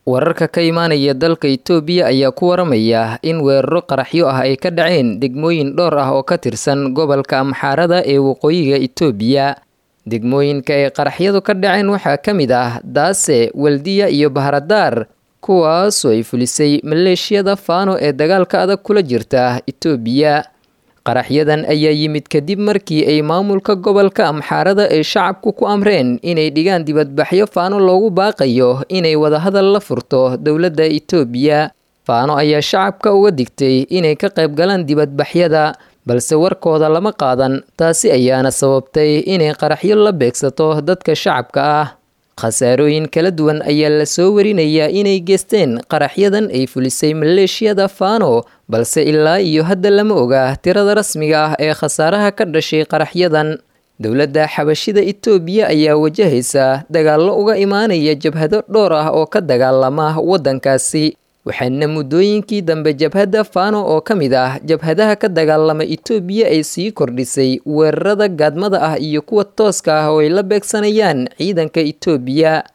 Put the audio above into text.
wararka ka imaanaya dalka itoobiya ayaa ku waramaya in weeraro qaraxyo ah ay ka dhaceen degmooyin dhowr ah oo ka tirsan gobolka amxaarada ee waqooyiga itoobiya degmooyinka ay qaraxyadu ka dhaceen waxaa ka mid ah daase waldiya iyo bahradaar kuwaasoo ay fulisay maleeshiyada faano ee dagaalka adag kula jirta itoobiya qaraxyadan ayaa yimid kadib markii ay maamulka gobolka amxaarada ay shacabku ku amreen inay dhigaan dibadbaxyo faano loogu baaqayo inay wadahadal la furto dowladda itoobiya faano ayaa shacabka uga digtay inay ka qayb galaan dibadbaxyada balse warkooda lama qaadan taasi ayaana sababtay inay qaraxyo la beegsato dadka shacabka ah khasaarooyin kala duwan ayaa la soo warinayaa inay geysteen qaraxyadan ay fulisay maleeshiyada faano balse ilaa iyo hadda lama oga tirada rasmiga ah ee khasaaraha ka dhashay qaraxyadan dowladda xabashida itoobiya ayaa wajahaysa dagaallo uga imaanaya jabhado dhowr ah oo ka dagaalama waddankaasi waxaana muddooyinkii dambe jabhadda faano oo ka mid ah jabhadaha ka dagaalama itoobiya ay sii kordhisay weerarada gaadmada ah iyo kuwa tooska ah oo ay la beegsanayaan ciidanka itoobiya